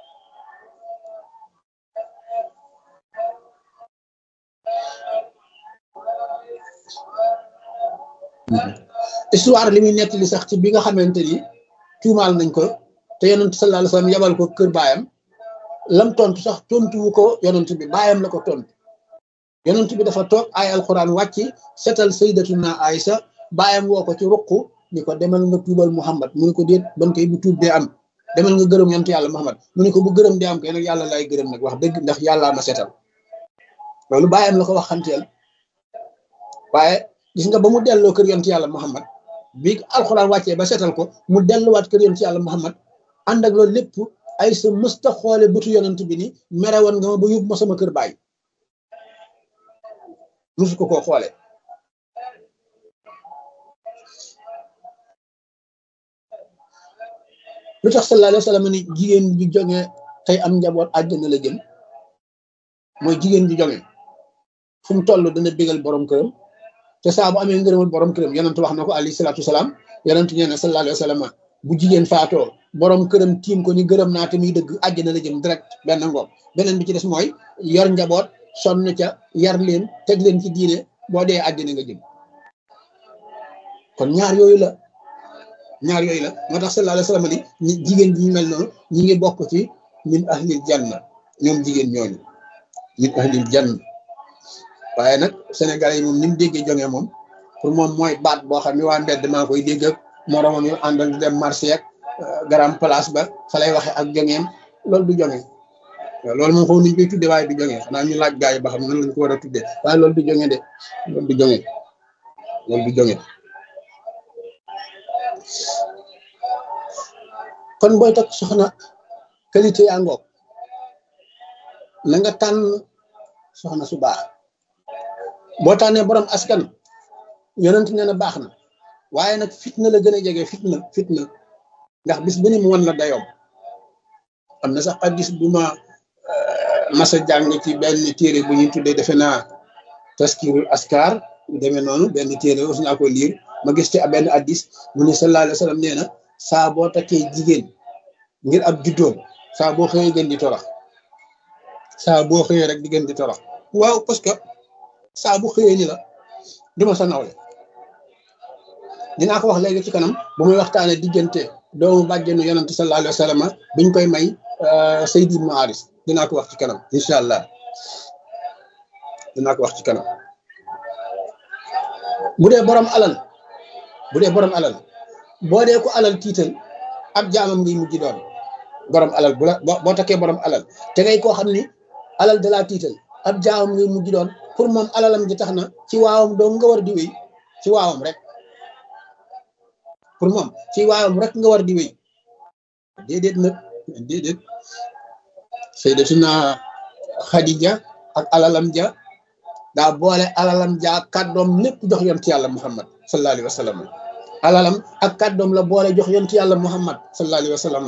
histoire li muy nettali sax ci bi nga xamante ni tuumaal nañ ko te yonent sallallahu alayhi wa sallam yabal ko kër baayam lam tontu sax tontuwu ko yonent bi baayam la ko tontu yonent bi dafa toog ay alquran wàcc setal sayyidatuna Aïcha baayam woo ko ci ruq ni ko demal nga tuubal Muhammad mu ne ko déet ban koy bu tuub dee am demal nga gërëm yonent yàlla Muhammad mu ne ko bu gërëm dee am kay nag yàlla lay gërëm nag wax dëgg ndax yàllaa ma setal loolu baayam la ko wax xanteel waaye gis nga ba mu delloo kër yonent yàlla Muhammad bi alxuraan wàccee ba setal ko mu delluwaat kër yonent yàlla Muhammad ànd ak loolu lépp ay sa mësta xoole bëtu yonent bi ni mere woon nga ma ba yóbbu ma sama kër baay musu ko koo xoole lu tax sallallahu alayhi wa sallam ni jigéen bi jonge tey am njaboot àjjana la jëm mooy jigéen bi jonge fu mu toll dana bégal borom këram te saa bu amee ngërëmal borom këram yonent wax na ko alayhi salaatu salaam yonent nee na sallallahu alayhi wa sallam bu jigéen faatoo borom këram tiim ko ni gërëm naa te muy dëgg àjjana la jëm direct benn ngoog beneen bi ci des mooy yor njaboot sonn ca yar leen teg leen ci diine boo dee àjjana nga jëm kon ñaar yooyu la ñaar yooyu la moo tax sallallahu alayhi wa sallam ni jigéen ji ñu mel noonu ñi ngi bokk ci min ahlil janna ñoom jigéen ñooñu min ahlil janna waaye nag Sénégalais yi moom ni mu déggee jonge moom pour moom mooy baat boo xam ne waa mbedd maa koy dégg ak moromam yu àndal di dem marché ak garam place ba fa lay waxe ak jongeem loolu du jonge loolu moom xaw nañu koy tudde waaye du jonge xanaa ñu laaj gaa yi ba xam nan lañ ko war a tudde waaye loolu du jonge de loolu du jonge loolu du jonge kon booy takk soxna qualité yaa ngoog na nga tànn soxna su baax boo tànnee borom askan yonent nee na baax na waaye nag fitna la gën a jege fitna fitna ndax bis bu ni mu wan la dayoom am na sax hadiis bu ma masa jàng ci benn téere bu ñuy tuddee defe naa taskirul askar demee noonu benn téere aussi naa ko liir ma gis ci benn hadiis mu ne sallallahu alayhi wa sallam nee na saa boo takkee jigéen ngir ab juddoom saa boo xëyee gën di torox saa boo xëyee rek di gën di torox waaw parce que saa bu xëyee ni la duma sa nawle dinaa ko wax léegi ci kanam bu muy waxtaane diggante doomu bàjjenu yonante sallallahu alayhi wa sallam biñ koy may Seydi Ibnu Haris dinaa ko wax ci kanam incha allah dinaa ko wax ci kanam bu dee borom alal bu dee borom alal boo dee ko alal tiital ab jaamam ngay mujj doon borom alal bu la boo takkee borom alal te ngay koo xam ni alal da laa tiital ab jaamam ngay mujj doon pour moom alalam ji tax na ci waawam doo nga war di wéy ci waawam rek pour moom ci waawam rek nga war di wéy déedéet nag déedéet sayyidatuna Xadija ak alalam ja daa boole alalam ja ak kàddoom lépp jox yonent yàlla Muhammad sallallahu alayhi wa sallam alalam ak kàddoom la boole jox yonent yàlla Muhammad sallallahu alayhi wa sallam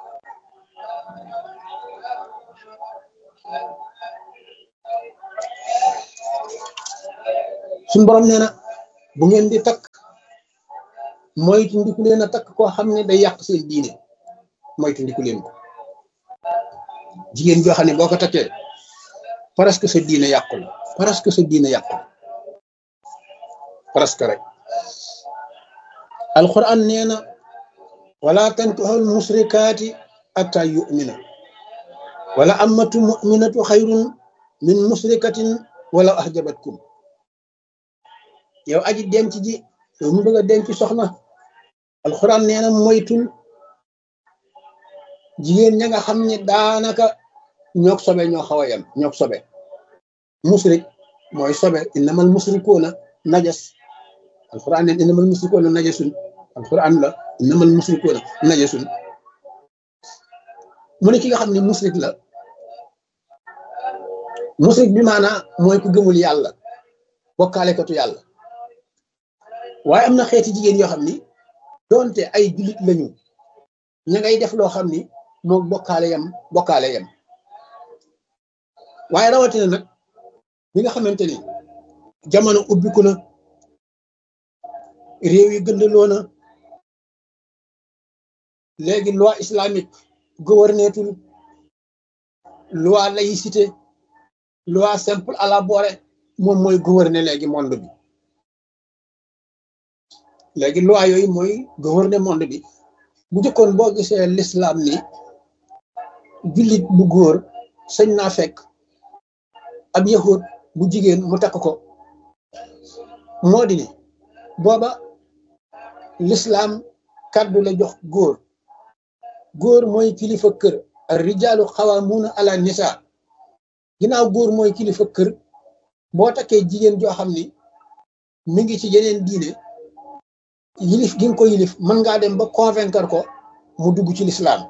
suñu borom nee na bu ngeen di takk moytu ndiku leen a takk koo xam ne day yàq seen diine moytu ndiku leen ko jigéen joo xam ne boo ko takkee presque sa diine yàqu la presque sa diine yàqu la presque rek alquran nee na wala tankihul musrikaati atta yu'mina wala amatu mu'minatu xayrun min musrikatin wala ahjabatkum yow aji denc ji yow mu bëgg a denc soxna alxuraan nee na moytul jigéen ña nga xam ne daanaka ñoog sobe ñoo xaw a yem ñoog sobe musrik mooy sobe innamal musrikuuna najas alxuraan neen innamal musrikuuna najasun alxuraan la innamal musrikuuna najasun mu ne ki nga xam ne musrik la musrik bi maanaa mooy ku gëmul yàlla bokkaalekatu yàlla waaye am na xeeti jigéen yoo xam ni doonte ay jullit lañu ña ngay def loo xam ni moom bokkaale yam bokkaale yam waaye rawatina nag bi nga xamante ni jamono ubbiku na réew yi gëndaloo na léegi loi islamique gouvernetul loi laïcité loi simple à la borée moom mooy gouverner léegi monde bi léegi loi yooyu mooy gouverner monde bi bu njëkkoon boo gisee l'islam ni jullit bu góor sañ naa fekk ab yahud bu jigéen mu takk ko moo di ni booba l'islam kàddu la jox góor góor mooy kilifa kër ar rijaalu xawaamuuna ala nisa ginnaaw góor mooy kilifa kër boo takkee jigéen joo xam ni mi ngi ci yeneen diine yilif gi nga ko yilif mën ngaa dem ba convaincre ko mu dugg ci lislaam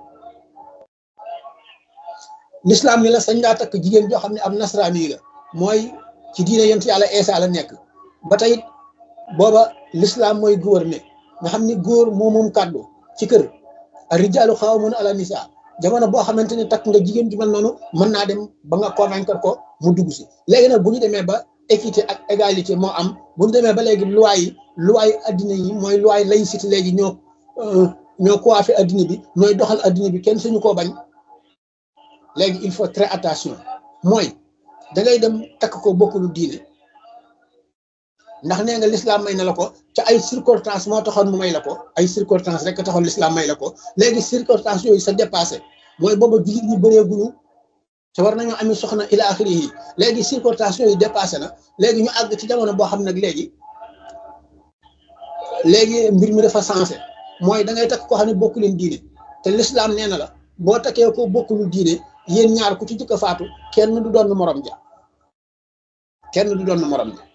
lislaam ni la sañ ngaa takk jigéen joo xam ne ab nasraani la mooy ci diine yent yàlla eesa la nekk ba tey booba lislaam mooy gouverner nga xam ni góor moo moom kàddu ci kër a rijaalu xawaamuuna ala nisaa jamono boo xamante ne takk nga jigéen ju mel noonu mën naa dem ba nga convaincre ko mu dugg si léegi nag bu ñu demee ba équité ak égalité moo am bu ñu demee ba léegi loi yi loi yi addina yi mooy loi laïcité léegi ñoo ñoo coiffé addina bi ñooy doxal addina bi kenn suñu koo bañ léegi il faut très attention mooy da ngay dem takk ko bokkulu diine ndax nee nga l'islam may na la ko ca ay circonstances moo taxoon mu may la ko ay circonstances rek taxoon l'islam may la ko léegi circonstances yooyu sa dépassé mooy booba jullit ñi bëreeguñu te war nañoo ami soxna ila axiri yi léegi circonstances yooyu dépassé na léegi ñu àgg ci jamono boo xam nag léegi léegi mbir mi dafa sensé mooy da ngay takk koo xam ne bokku leen diine te l'islam nee na la boo takkee ko bokkulu diine yéen ñaar ku ci jëkk a faatu kenn du doon morom ja kenn du doon morom ja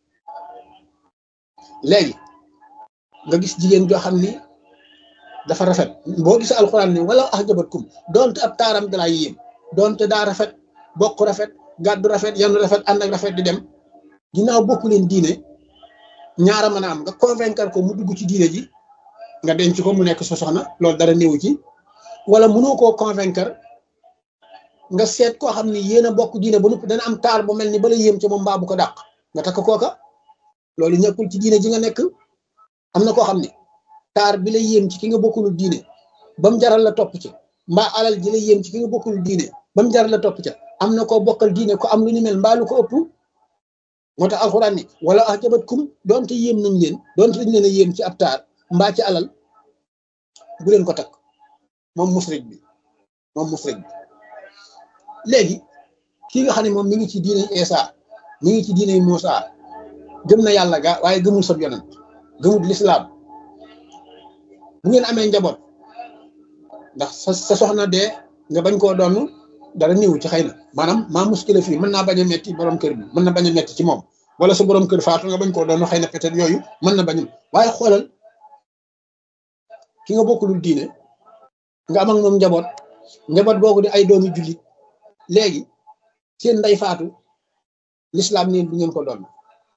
léegi nga gis jigéen joo xam ni dafa rafet boo gisee alxuraan ni wala ax jabatkum doonte ab taaram dalaa yéem doonte daa rafet bokk rafet gàddu rafet yanu rafet ànd ak rafet di dem ginnaaw bokku leen diine ñaara mën a am nga convaincre ko mu dugg ci diine ji nga denc ko mu nekk sa soxna loolu dara néewu ci wala mënoo koo convaincre nga seet koo xam ni yéen a bokk diine ba noppi dana am taar bu mel ni bala yéem ci moom mbaa bu ko dàq nga takk kooka loolu ñëkkul ci diine ji nga nekk am na koo xam ne taar bi la yéem ci ki nga bokkul diine ba mu jaral la topp ci mbaa alal ji la yéem ci ki nga bokkul diine ba mu jaral la topp ca am na koo bokkal diine ko am lu ñu mel mbaa lu ko ëpp moo tax alxuraan ni wala ah jabat kum doonte yéem nañ leen doonte dañ leen a yéem ci ab taar mbaa ci alal bu leen ko takk moom musrik bi moom musrik bi léegi kii nga xam ne moom mi ngi ci diine Isa mi ngi ci diine Muusa gëm na yàlla ga waaye gëmul sab yonent gëmul lislaam bu ngeen amee njaboot ndax sa sa soxna dee nga bañ koo doon dara néew ci xëy na maanaam maa muskila fii mën naa bañ a metti borom kër bi mën na bañ a metti ci moom wala sa borom kër faatu nga bañ koo doon xëy na peut-être yooyu mën na bañ waaye xoolal ki nga bokkulul diine nga am ak moom njaboot njaboot boobu di ay doomi jullit léegi seen nday faatu lislaam neen du ngeen ko doon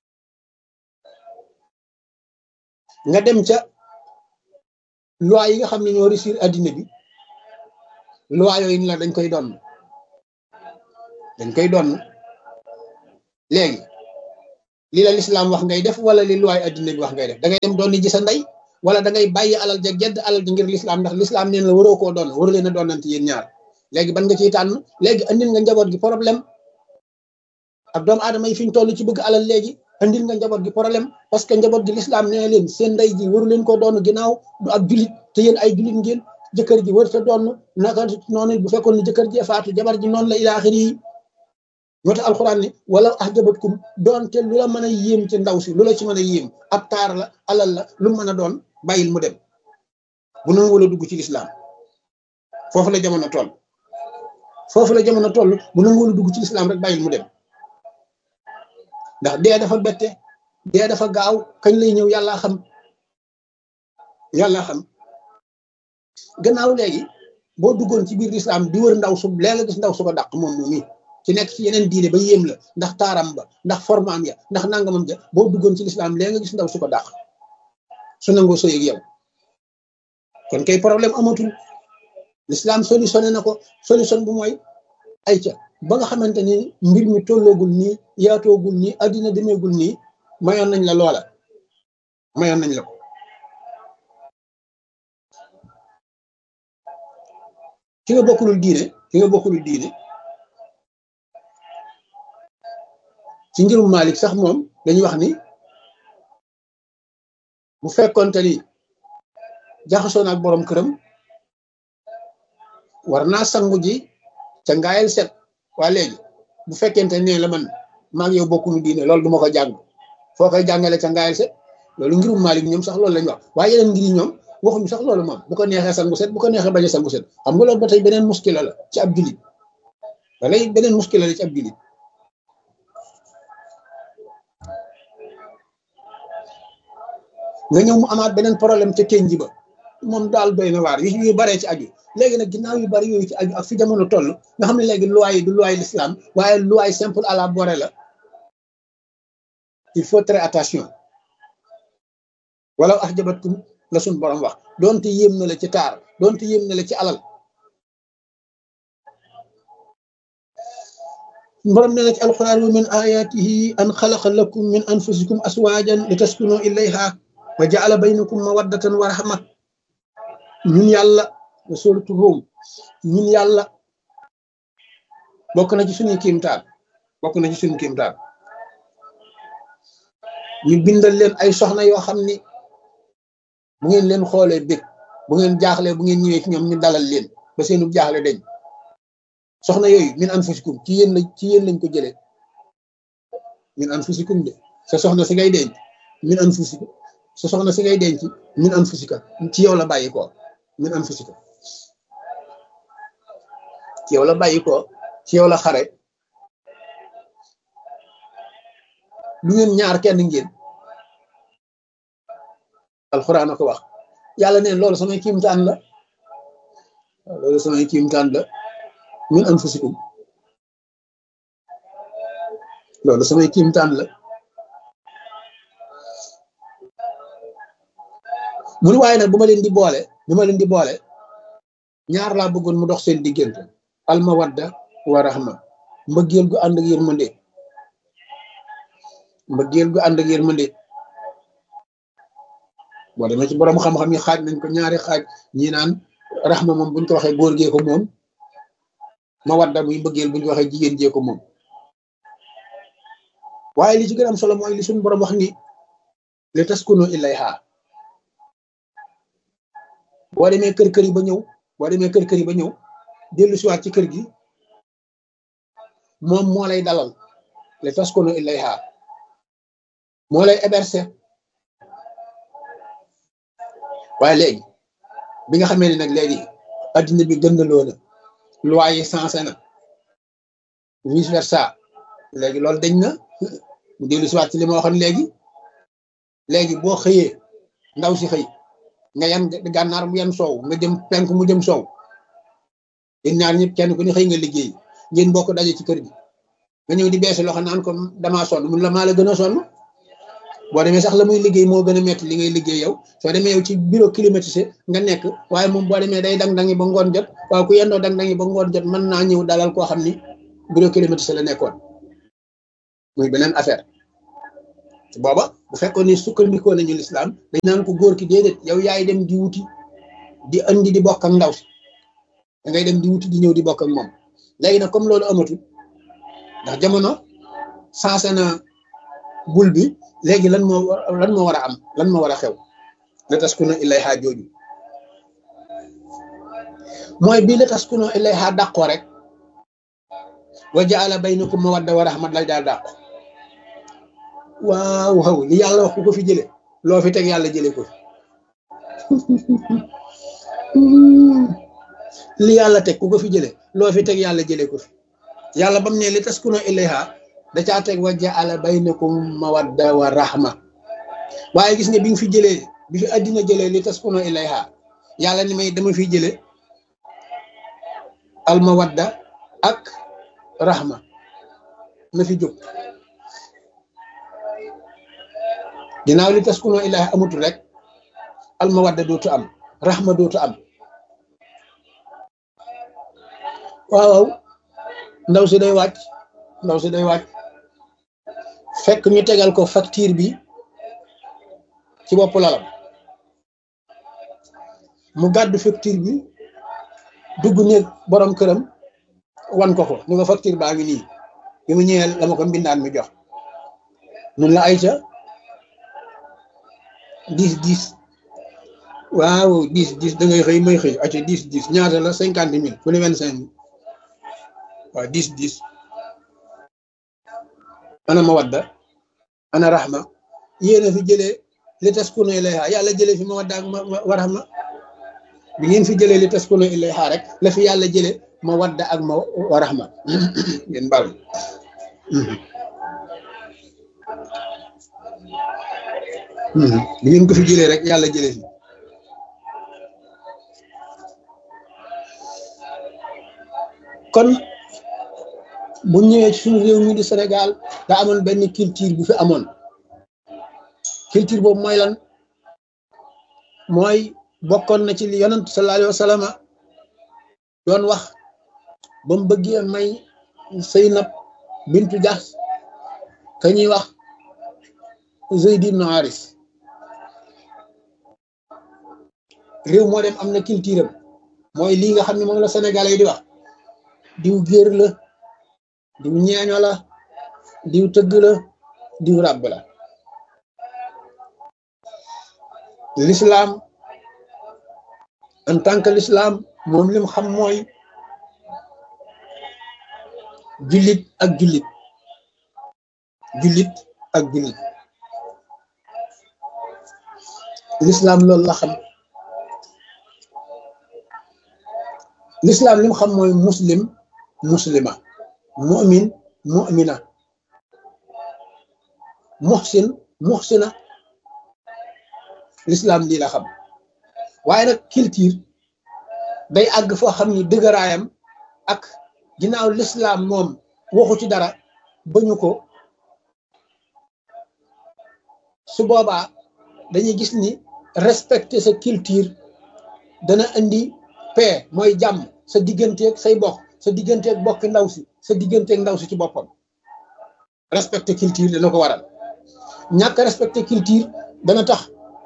nga dem ca loi yi nga xam ne ñoo réussir addina bi loi yooyu ni la dañ koy doon dañ koy doon léegi li la lislaam wax ngay def wala li loi addina bi wax ngay def da ngay dem doon ji sa ndey wala da ngay bàyyi alal ja gedd alal ji ngir lislaam ndax lislaam neen la waroo koo doon waru leen a doonante yéen ñaar léegi ban nga ciy tànn léegi andil nga njaboot gi problème ak doomu aadama yi fi ñu toll ci bëgg alal léegi andil nga njaboot gi problème parce que njaboot gi lislaam nee leen seen ndey ji waru leen koo doon ginnaaw du ak julit te yéen ay julit ngeen jëkkër ji warut a doon naka noonu bu fekkoon ni jëkkër ji faatu jabar ji noonu la ilaaxir yi moo tax alxuraan ni wala ahjabatkum doonte lu la mën a yéem ci ndaw si lu la ci mën a yéem ab taar la alal la lu mën a doon bàyyil mu dem bu nangu wala dugg ci lislaam foofu la jamono toll foofu la jamono toll bu nangu wala dugg ci lislaam rek bàyyil mu dem ndax dee dafa bette dee dafa gaaw kañ lay ñëw yàlla xam yàlla xam gannaaw léegi boo duggoon ci biir lislaam di wër ndaw su léeg nga gis ndaw su ko dàq moom moom mi ci nekk ci yeneen diine ba yéem la ndax taaram ba ndax formaam ya ndax nangamam ja boo duggoon ci lislaam léeg nga gis ndaw su ko dàq su nangoo sëy ak yow kon kay problème amatul lislaam solutionné na ko solution bu mooy ay ca ba nga xamante ni mbir mi tolloogul nii yaatoogul nii addina demeegul nii mayoon nañ la loola mayoon nañ la ko ki nga bokkulul diine ki nga bokkulul diine ci ngirum Malik sax moom dañuy wax ni bu fekkonte ni jaxasoo na ak borom këram war naa sangu ji ca ngaayal set waa léegi bu fekkente ne la man maag yow bokkunu diine loolu duma ko jàng foo koy jàngale ca ngaayal set loolu ngirum Malik ñoom sax loolu lañ wax waaye yeneen ngir ñoom waxuñu sax loolu moom bu ko neexee sangu set bu ko neexee bañ a sangu set xam nga loolu ba tey beneen muskila la ci ab jullit walay beneen muskila la ci ab jullit nga ñëw mu amaat beneen problème ca kenn ji ba moom daal doy na waar yu yu baree ci aju léegi nag ginnaaw yu bari yooyu ci aju ak fi jamono toll nga xam ne léegi loi yi du loi l'islam waaye loi simple à la borée la il faut très attention wala ax jabatkum la suñ borom wax doonte yéem na la ci taar doonte yéem na la ci alal borom ne na ci alquran wa min ayatihi an xalaqa lakum min anfusikum aswajan li taskunu ilayha wa jaala baynakum mawaddatan wa rahma ñun yàlla wa suratu Rum ñun yàlla bokk na ci suñuy kiimtaan bokk na ci suñu kiimtaan ñu bindal leen ay soxna yoo xam ni bu ngeen leen xoolee bég bu ngeen jaaxlee bu ngeen ñëwee ci ñoom ñu dalal leen ba seenu jaaxle dañ soxna yooyu min anfusikum ci yéen la ci yéen lañ ko jëlee min anfusikum de sa soxna si ngay denc min anfusikum sa soxna si ngay denc min anfusika ci yow la bàyyi ko min anfusika ci yow la bàyyi ko ci yow la xare lu ngeen ñaar kenn ngeen alxuraan a ko wax yàlla neen loolu samay kiimtaan la loolu samay kiimtaan la min anfusikum loolu samay kiimtaan la mu ni waaye nag bu ma leen di boole bu ma leen di boole ñaar laa bëggoon mu dox seen diggante almawadda wa rahma mbëggeel gu ànd ak yërmande mbëggeel gu ànd ak yërmande boo demee ci borom xam-xam yi xaaj nañ ko ñaari xaaj ñi naan rahma moom buñ ko waxee góor gee ko moom mawadda muy mbëggeel buñ ko waxee jigéen jee ko moom waaye li ci gën am solo mooy li suñu borom wax ni li taskunu ilayha boo demee kër kër yi ba ñëw boo demee kër kër yi ba ñëw dellu siwaat ci kër gi moom moo lay dalal li taskunu ilayha moo lay héberger waaye léegi bi nga xamee ni nag léegi addina bi gëndaloo na loi yi sensé na vice versa léegi loolu dañ na mu dellu si waat ci li ma waxoon léegi léegi boo xëyee ndaw si xëy nga yan gànnaar mu yan soow nga jëm penk mu jëm soow yéen ñaar ñëpp kenn ku ne xëy nga liggéey ngeen bokk daje ci kër gi nga ñëw di beesi loxo naan ko damaa sonn mun la maa la gën a sonn boo demee sax la muy liggéey moo gën a metti li ngay liggéey yow soo demee yow ci bureau climatisé nga nekk waaye moom boo demee day dang-dangi ba ngoon jot waaye ku yendoo dang-dangi ba ngoon jot mën naa ñëw dalal koo xam ni bureau climatisé la nekkoon muy beneen affaire booba bu fekkoon ni sukkandikoo nañu lislaam dañ naan ko góor ki déedéet yow yaay dem di wuti di andi di bokk ak ndaw si da ngay dem di wuti di ñëw di bokk ak moom léegi nag comme loolu amatul ndax jamono sensé na bul bi léegi lan moo lan moo war a am lan moo war a xew la taskuna ilayha jooju mooy bii la taskuna ilayha dàqoo rek wa jaala baynakum mawadda wa rahmat lay daal dàqu waaw waaw li yàlla wax ku ko fi jële loo fi teg yàlla jële ko fi li yàlla teg ku ko fi jële loo fi teg yàlla jële ko fi yàlla bam ne li taskuna ilayha da caa teg wa jaala baynakum mawadda wa rahma waaye gis nga bi nga fi jëlee bi fi àddina jëlee li taskuna ilayha yàlla ni may dama fi jële al mawadda ak rahma na fi jóg ginnaaw li taskuna ilayha amutul rek al mawadda dootu am rahma dootu am waaw ndaw si day wàcc ndaw si day wàcc fekk ñu tegal ko facture bi ci bopp lalam mu gàddu facture bi dugg néeg borom këram wan ko ko ni ko facture baa ngi nii bi mu ñëwee la ma ko mbindaan mi jox nun la ayca dix dix waaw dix dix da ngay xëy may xëy ayca dix dix ñaata la cinquante mille fu ne vingt cinq mille waaw dix dix ana mawadda ana rahma yéen a fi jëlee li taskunu ilayha yàlla jëlee fi mawadda ak ma rahma bi ngeen fi jëlee li taskunu ilayha rek la fi yàlla jëlee mawadda ak ma wa rahma ngeen baal bi ngeen ko fi jëlee rek yàlla jëlee fi kon bu ñëwee ci suñu réew mi di Sénégal da amoon benn culture bu fi amoon culture boobu mooy lan mooy bokkoon na ci li yonent sallallahu alayhi wa sallam doon wax ba mu bëggee may Zeynab bintu Jahsh ka ñuy wax Zayd ibn Haris réew moo dem am na culture am mooy lii nga xam ne moom la Sénégalais yi di wax diw géer la diw ñeeño la diw tëgg la diw ràbb la l'islam en tant que l'islam moom lim xam mooy jullit ak jullit jullit ak jullit l'islam loolu la xam l'islam lim xam mooy muslim muslima mu'min mu'mina muhsin muhsina l'islam lii la xam waaye nag culture day àgg foo xam ni dëgëraayam ak ginnaaw l'islam moom waxu ci dara bañu ko su boobaa dañuy gis ni respecter sa culture dana indi paix mooy jàmm sa digganteeg say bokk sa digganteeg bokki ndaw si sa digganteeg ndaw si ci boppam respecter culture dana ko waral ñàkk respecter culture dana tax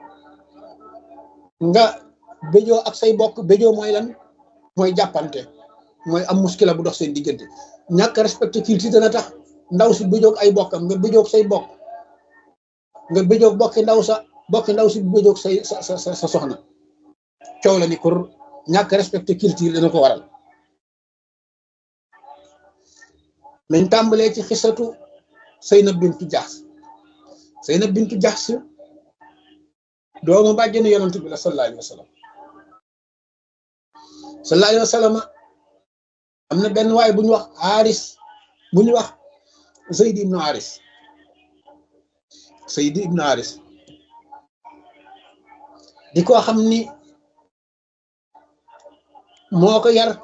nga béjoo ak say bokk béjoo mooy lan mooy jàppante mooy am muskila bu dox seen diggante ñàkk respecter culture dana tax ndaw si béjoog ay bokkam nga béjoog say bokk nga béjoog bokki ndaw sa bokki ndaw si béjoog say sa sa sa soxna coow la ni kur ñàkk respecter culture dana ko waral nañ tàmbalee ci xisatu Zeynab bintu Jahsh Zeynab bintu Jahsh doomu bàjjenu yonent bi la sallallahu alayhi wa sallam sallallahu alayhi wa sallam am na benn waay bu ñu wax Haris bu ñu wax Zayd ibnu Haris Zayd ibnu Haris di ko xam ni moo ko yar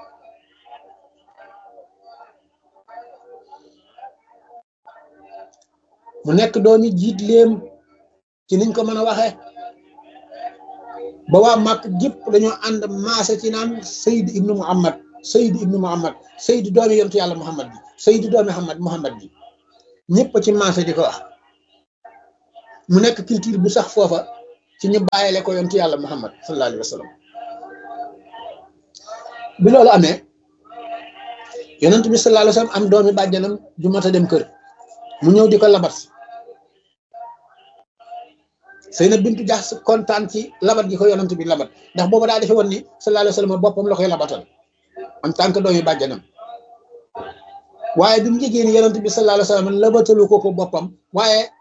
mu nekk doomi jiit léem ci niñ ko mën a waxee ba waa màkk gépp dañoo ànd maase ci naan Sayd ibnu Muhammad Sayd ibnu Muhammad Sayd doomi yontu yàlla Muhammad bi Sayd doomi Muhammad Muhammad bi ñëpp ci maase di ko wax mu nekk culture bu sax foofa ci ñu bàyyile ko yontu yàlla Muhammad sallallahu alayhi wa sallam bi loolu amee yonent bi sallallahu alayhi wa sallam am doomi bàjjanam ju mat a dem kër mu ñëw di ko labat Seynab bintu Jaxs kontaan ci labat gi ko yonent bi labat ndax booba daa defe woon ni sallallahu alayhi wa sallam boppam la koy labatal en tant que doomi bàjjanam waaye bi mu jegee ni yonent bi sallallahu alayhi wa sallam labatalu ko ko boppam waaye